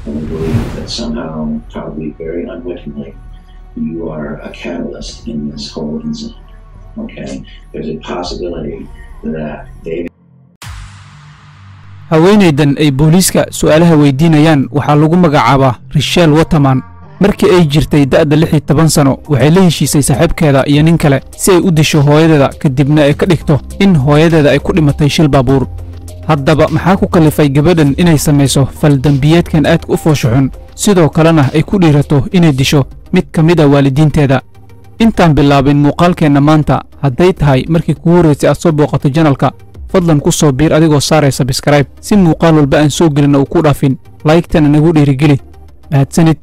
And I believe that somehow, probably very unwittingly, you are a catalyst in this whole incident. Okay? There's a possibility that they haweenaydan ay booliiska su'aalaha weydiinayaan waxaa lagu magacaabaa rishel waterman markii ay jirtay da'da lix iyo toban sano waxay la heshiisay saaxiibkeeda iyo nin kale si ay u disho hooyadeeda kadibna ay ka dhigto in hooyadeeda ay ku dhimatay shil baabuur haddaba maxaa ku kallifay gabadhan inay samayso faldembiyeedkan aadka u foosho xun sidoo kalena ay ku dhiirato inay disho mid ka mid a waalidiinteeda intaan bilaabin muuqaalkeenna maanta hadday tahay markii kugu horraysay aad soo booqato janalka fadlan ku soo biir adigoo saaraya sabskrayb si muuqaal walba aan soo gelin uu ku dhaafin laygtana nagu dhiirigeli mahadsanid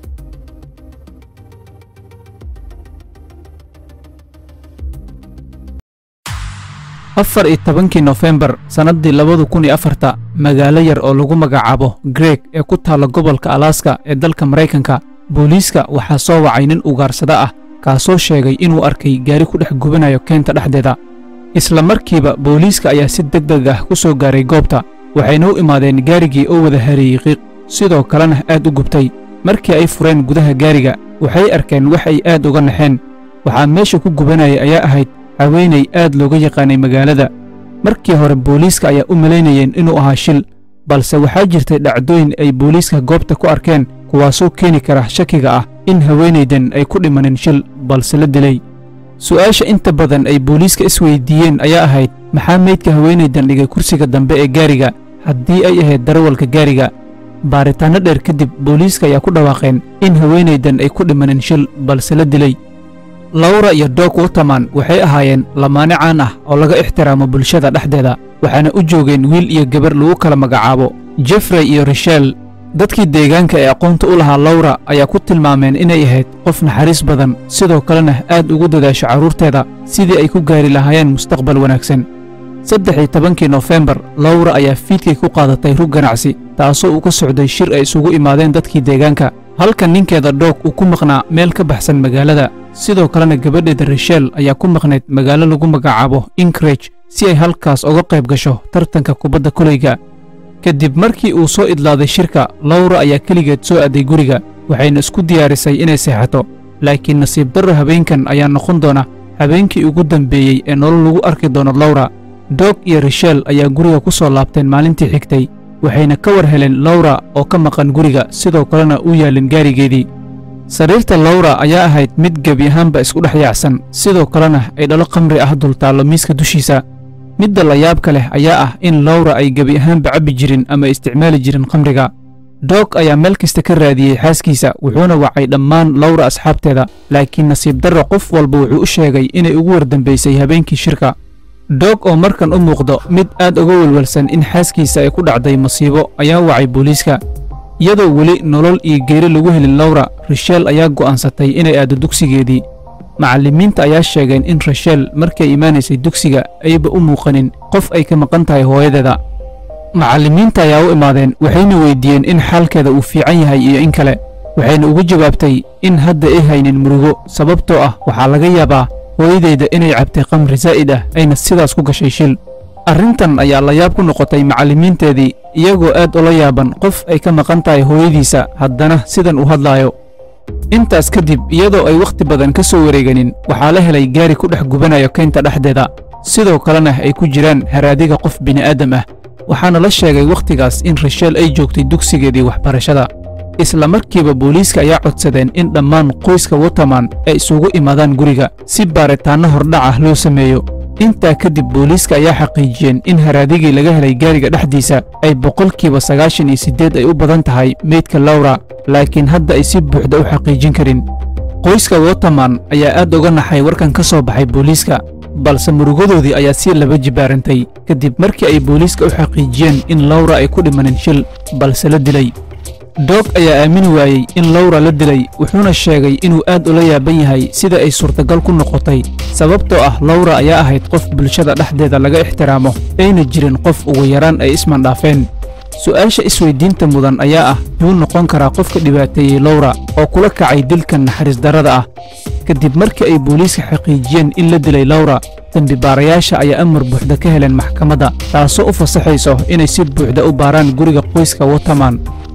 afar iyo tobankii nofembar sannaddii labadu kun iyo afarta magaalo yar oo lagu magacaabo greg ee ku taalla gobolka alaska ee dalka maraykanka booliiska waxaa soo wacay nin ugaarsada ah kaasoo sheegay inuu arkay gaari ku dhex gubanayo keenta dhexdeeda isla markiiba booliiska ayaa si deg deg ah ku soo gaaray goobta waxayna u imaadeen gaarigii oo wada hareeyey qiiq sidoo kalena aad u gubtay markii ay fureen gudaha gaariga waxay arkeen wax ay aad uga naxeen waxaa meesha ku gubanayay ayaa ahayd haweenay aad looga yaqaanay magaalada markii hore booliiska ayaa u malaynayeen inuu ahaa shil balse waxaa jirtay dhacdooyin ay booliiska goobta ku arkeen kuwaasoo keeni kara shakiga ah in haweenaydan ay ku dhimanin shil balse la dilay su'aasha inta badan ay booliiska isweydiiyeen ayaa ahayd maxaa meydka haweenaydan dhigay kursiga dambe ee gaariga haddii ay ahayd darawalka gaariga baaritaanno dheer kadib booliiska ayaa ku dhawaaqeen in haweenaydan ay ku dhimanin shil balse la dilay lawra iyo doog waterman waxay ahaayeen lamaane caan ah oo laga ixtiraamo bulshada dhexdeeda waxaana u joogeen wiil iyo gabar lagu kala magacaabo jeffrey iyo rishel dadkii deegaanka ee aqoonta u lahaa lawra ayaa ku tilmaameen inay ahayd qof naxariis badan sidoo kalena aad ugu dadaasho carruurteeda sidii ay ku gaari lahaayeen mustaqbal wanaagsan saddex iyo tobankii nofembar lawra ayaa fiidkay ku qaadatay rug ganacsi taasoo uu ka socday shir ay isugu imaadeen dadkii deegaanka halka ninkeeda doog uu ku maqnaa meel ka baxsan magaalada sidoo kalena gabadheeda rishel ayaa ku maqnayd magaalo lagu magacaabo inkrage si ay halkaas uga qayb gasho tartanka kubadda koleyga kadib markii uu soo idlaaday shirka lawra ayaa keligeed soo aaday guriga waxayna isku diyaarisay inay seexato laakiin nasiib darro habeenkan ayaa noqon doona habeenkii ugu dambeeyey ee nolol lagu arki doono lawra doog iyo rishel ayaa guriga ku soo laabteen maalintii xigtay waxayna ka war heleen lawra oo ka maqan guriga sidoo kalena u yaallin gaarigeedii sariirta lawra ayaa ahayd mid gebi ahaanba isku dhex yaacsan sidoo kalena ay dhalo khamri ah dultaallo miiska dushiisa midda la yaabka leh ayaa ah in lawra ay gebi ahaanba cabbi jirin ama isticmaali jirin khamriga doog ayaa meel kasta ka raadiyey xaaskiisa wuxuuna wacay dhammaan lawra asxaabteeda laakiin nasiib darro qof walba wuxuu u sheegay inay ugu wardambaysay habeenkii shirka doog oo markan u muuqdo mid aad uga welwelsan in xaaskiisa ay ku dhacday masiibo ayaa wacay booliiska iyadoo weli nolol iyo geeri lagu helin lawra rishel ayaa go'aansatay inay aaddo dugsigeedii macallimiinta ayaa sheegeen in rashel markay imaanaysay dugsiga ayba u muuqanin qof ay ka maqan tahay hooyadeeda macallimiinta ayaa u imaadeen waxayna weyddiiyeen in xaalkeeda uu fiican yahay iyo in kale waxayna ugu jawaabtay in hadda ay haynin murugo sababtoo ah waxaa laga yaabaa hooyadeyda inay cabtay khamri zaa'id ah ayna sidaas ku gashay shil arrintan ayaa la yaab ku noqotay macallimiinteedii iyagoo aad ula yaaban qof ay ka maqan tahay hooyadiisa haddana sidan u hadlaayo intaas kadib iyadoo ay wakhti badan ka soo wareeganin waxaa la helay gaari ku dhex gubanayo keynta dhexdeeda sidoo kalena ay ku jiraan haraadiga qof bini'aadam ah waxaana la sheegay wakhtigaas in rishel ay joogtay dugsigeedii waxbarashada isla markiiba booliiska ayaa codsadeen in dhammaan qoyska waterman ay isugu imaadaan guriga si baaritaanno hordhac ah loo sameeyo intaa kadib booliiska ayaa xaqiijiyeen in haraadigii laga helay gaariga dhexdiisa ay boqolkiiba sagaashan iyo siddeed ay u badan tahay meydka lawra laakiin hadda ay si buuxda u xaqiijin karin qoyska waterman ayaa aad uga naxay warkan ka soo baxay booliiska balse murugadoodii ayaa si laba jibaarantay kadib markii ay booliiska u xaqiijiyeen in lawra ay ku dhimanin shil balse la dilay doog ayaa aamini waayey in lawra la dilay wuxuuna sheegay inuu aad ula yaaban yahay sida ay suurtagal ku noqotay sababtoo ah lawra ayaa ahayd qof bulshada dhexdeeda laga ixtiraamo ayna jirin qof ugu yaraan ay ismandhaafeen su'aasha isweydiinta mudan ayaa ah yuu noqon karaa qofka dhibaateeyey lawra oo kula kacay dilkan naxariis darrada ah kadib markii ay booliiska xaqiijiyeen in la dilay lawra dembibaarayaasha ayaa amar buuxda ka heleen maxkamadda taasoo u fasaxayso inay si buuxda u baaraan guriga qoyska waterman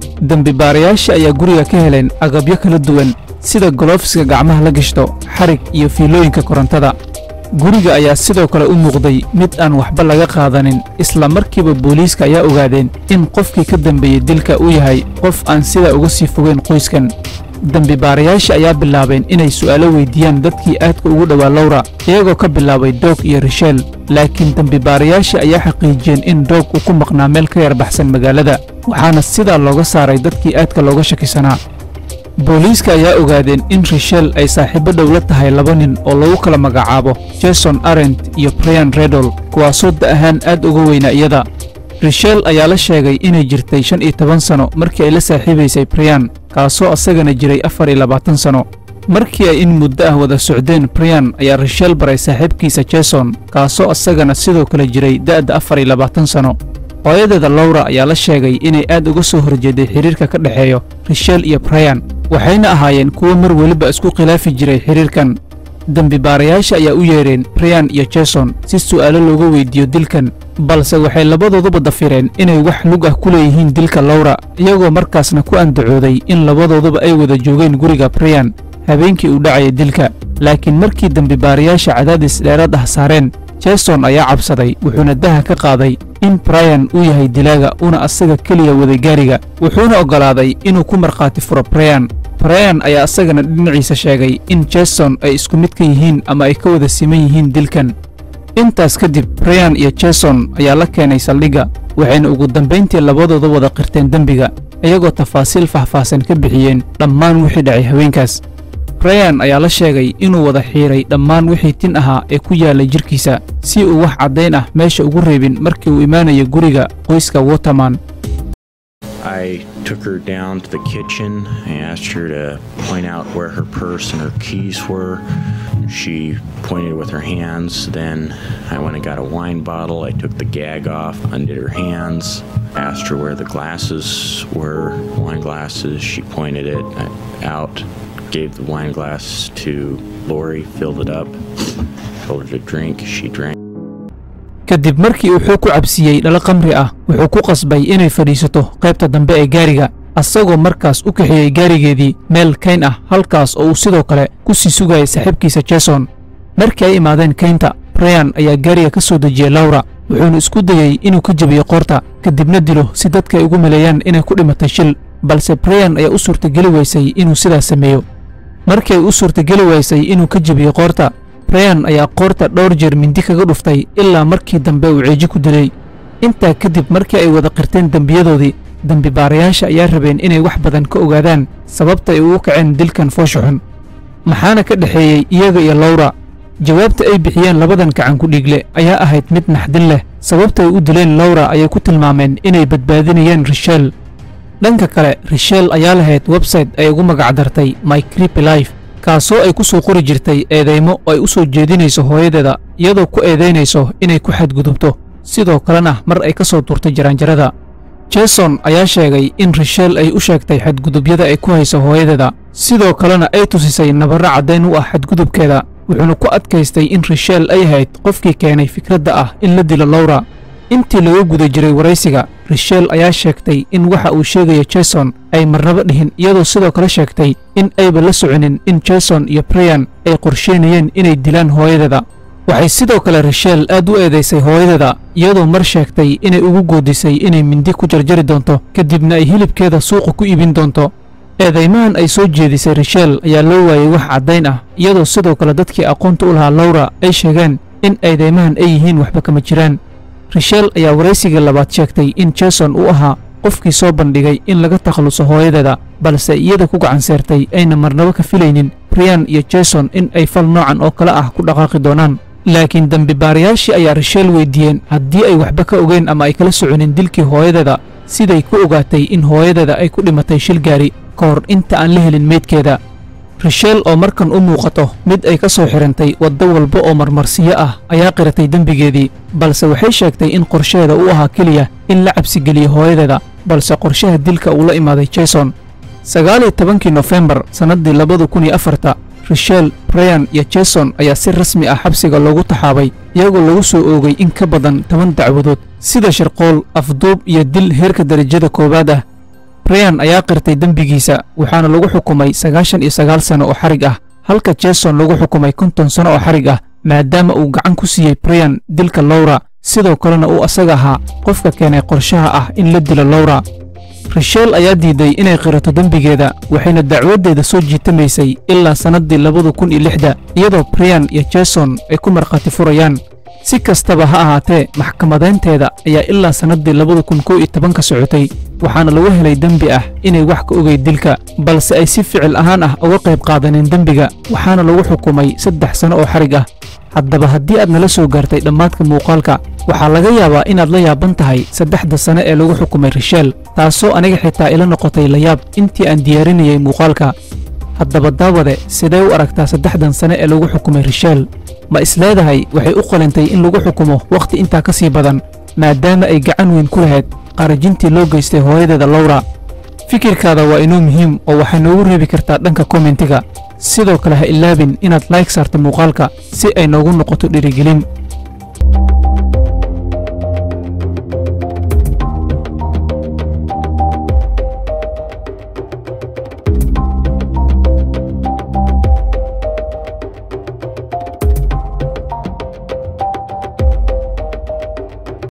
dembibaarayaasha ayaa guriga ka heleen agabyo kala duwan sida goloofiska gacmaha la gashto xarig iyo fiilooyinka korontada guriga ayaa sidoo kale u muuqday mid aan waxba laga qaadanin isla markiiba booliiska ayaa ogaadeen in qofkii ka dambeeyey dilka uu yahay qof aan sidaa uga sii fogeyn qoyskan dembibaarayaasha ayaa bilaabeen inay su'aalo weyddiiyaan dadkii aadka ugu dhowaa lowra iyagoo ka bilaabay doog iyo risheel laakiin dembibaarayaasha ayaa xaqiijiyeen in doog uu ku maqnaa meel ka yar baxsan magaalada waxaana sidaa looga saaray dadkii aadka looga shakisanaa booliiska ayaa ogaadeen in risheel ay saaxiibbo dhow la tahay laba nin oo lagu kala magacaabo jason arent iyo brian redol kuwaasoo da ahaan aad uga weynaa iyada risheel ayaa la sheegay inay jirtay shan iyo toban sano markii ay la saaxiibaysay brian kaasoo asagana jiray afar iyo labaatan sano markii ay in muddo ah wada socdeen brian ayaa risheel baray saaxiibkiisa jason kaasoo asagana sidoo kale jiray da'da afar iyo labaatan sano hooyadeeda lowra ayaa la sheegay inay aad uga soo horjeeday xidhiirka ka dhexeeyo risheel iyo brian waxayna ahaayeen kuwo mar weliba isku khilaafi jiray xidhiirkan dembibaarayaasha ayaa u yeedheen brian iyo jason si su'aalo looga weyddiiyo dilkan balse waxay labadooduba dafireen inay wax lug ah ku leeyihiin dilka lowra iyagoo markaasna ku andacooday in labadooduba ay wada joogeen guriga brian habeenkii uu dhacaya dilka laakiin markii dembibaarayaasha cadaadis dheeraad ah saareen jason ayaa cabsaday wuxuuna daha ka qaaday in brian uu yahay dilaaga una asaga keliya waday gaariga wuxuuna oggolaaday inuu ku markhaati furo brian brian ayaa asagana dhinaciisa sheegay in jason ay isku mid ka yihiin ama ay ka wada siman yihiin dilkan intaas kadib brian iyo jason ayaa la keenay saldhigga waxayna ugu dambayntii labadooda wada qirteen dembiga iyagoo tafaasiil faahfaahsan ka bixiyeen dhammaan wixii dhacay haweenkaas brian ayaa la sheegay inuu wada xiidhay dhammaan wixii tin ahaa ee ku yaallay jidhkiisa si uu wax caddayn ah meesha ugu reebin markii uu imaanayo guriga qoyska waterman I took her down to the kitchen. I asked her to point out where her purse and her keys were. She pointed with her hands. Then I went and got a wine bottle. I took the gag off, undid her hands, asked her where the glasses were, wine glasses. She pointed it out, gave the wine glass to Lori, filled it up, told her to drink. She drank. kadib markii uu xoog ku cabsiiyey dhalo qamri ah wuxuu ku qasbay inay fadhiisato qaybta dambe ee gaariga asagoo markaas u kaxeeyey gaarigeedii meel kayn ah halkaas oo uu sidoo kale ku sii sugayay saaxiibkiisa jason markii ay imaadeen kaynta brian ayaa gaariga ka soo dejiyey lawra wuxuuna isku dayey inuu ka jebiyo qoorta kadibna dilo si dadka ay ugu maleeyaan inay ku dhimatay shil balse brian ayaa u suurtageli weysay inuu sidaas sameeyo markii ay u suurtageli waysay inuu ka jebiyo qoorta brian ayaa qoorta dhowr jeer mindi kaga dhuftay ilaa markii dambe uu ceeji ku dilay intaa kadib markii ay wada qirteen dembiyadoodii dembibaarayaasha ayaa rabeen inay wax badan ka ogaadaan sababta ay ugu kaceen dilkan foosha xun maxaana ka dhexeeyey iyaga iyo lawra jawaabta ay bixiyeen labadan gacan ku dhiigle ayaa ahayd mid naxdin leh sababta ay u dileen lawra ayay ku tilmaameen inay badbaadinayeen risheel dhanka kale risheel ayaa lahayd website ay ugu magacdartay my creepy life kaasoo ay ku soo qori jirtay eedaymo oo ay u soo jeedinayso hooyadeeda iyadoo ku eedaynayso inay ku xadgudubto sidoo kalena mar ay ka soo tuurtay jaraanjarada jason ayaa sheegay in risheel ay u sheegtay xadgudubyada ay ku hayso hooyadeeda sidoo kalena ay tusisay nabarro caddayn u ah xadgudubkeeda wuxuuna ku adkaystay in risheel ay ahayd qofkii keenay fikradda ah in la dilo lawra intii laga guda jiray waraysiga risheel ayaa sheegtay in waxa uu sheegayo jason ay marnaba dhihin iyadoo sidoo kale sheegtay in ayba la soconin in jason iyo brian ay qorsheynayeen inay dilaan hooyadeeda waxay sidoo kale risheel aad u eedaysay hooyadeeda iyadoo mar sheegtay inay ugu goodisay inay mindi ku jarjari doonto kadibna ay hilibkeeda suuqa ku iibin doonto eedaymahan ay soo jeedisay risheel ayaa loo waayey wax caddayn ah iyadoo sidoo kale dadkii aqoonta u lahaa lawra ay sheegeen in eedaymahan ay yihiin waxba kama jiraan risheel ayaa waraysigii labaad sheegtay in jason uu ahaa qofkii soo bandhigay in laga takhalluso hooyadeeda balse iyada ku gacan seertay ayna marnaba ka filaynin brian iyo jason in ay fal noocan oo kale ah ku dhaqaaqi doonaan laakiin dembibaarayaashii ayaa risheel weyddiiyeen haddii ay waxba ka ogeen ama ay kala soconin dilkii hooyadeeda siday ku ogaatay in hooyadeeda ay ku dhimatay shil gaari ka hor inta aan la helin meydkeeda risheel oo markan u muuqato mid ay ka soo xidhantay waddo walba oo marmarsiyo ah ayaa qiratay dembigeedii balse waxay sheegtay in qorsheeda u ahaa keliya in la cabsigeliyo hooyadeeda balse qorshaha dilka uu la imaaday jason sagaal iyo tobankii nofembar sannaddii labada kun iyo afarta risheel brian iyo jason ayaa si rasmi ah xabsiga loogu taxaabay iyagoo lagu soo oogay in ka badan toban dacwadood sida sharqool afduub iyo dil heerka darajada koowaad ah brian ayaa qirtay dembigiisa waxaana lagu xukumay sagaashan iyo sagaal sano oo xarig ah halka jason lagu xukumay konton sano oo xarig ah maadaama uu gacan ku siiyey brian dilka lowra sidoo kalena uu asaga ahaa qofka keenay qorshaha ah in la dilo lowra rishel ayaa diiday inay qirato dembigeeda waxayna dacwaddeeda soo jiitamaysay ilaa sannaddii labada kun iyo lixda iyadoo brian iyo jason ay ku markhaati furayaan si kastaba ha ahaatee maxkamadaynteeda ayaa ilaa sannaddii labada kun kow iyo tobanka socotay waxaana lagu helay dembi ah inay wax ka ogeyd dilka balse ay si ficil ahaan ah uga qayb qaadaneen dembiga waxaana lagu xukumay saddex sanno oo xarig ah haddaba haddii aad nala soo gaartay dhammaadka muuqaalka waxaa laga yaabaa inaad la yaaban tahay saddexda sane ee lagu xukumay rishel taasoo aniga xitaa ila noqotay layaab intii aan diyaarinayay muuqaalka haddaba daawade sidee u aragtaa saddexdan sane ee lagu xukumay rishel ma isleedahay waxay u qalintay in lagu xukumo wakhti intaa ka sii badan maadaama ay gacan weyn ku lahayd qarajintii loo geystay hooyadeeda lowra fikirkaada waa inoo muhiim oo waxay noogu reebi kartaa dhanka kommentiga sidoo kale ha ilaabin inaad layg saarto muuqaalka si ay noogu noqoto dhiirigelin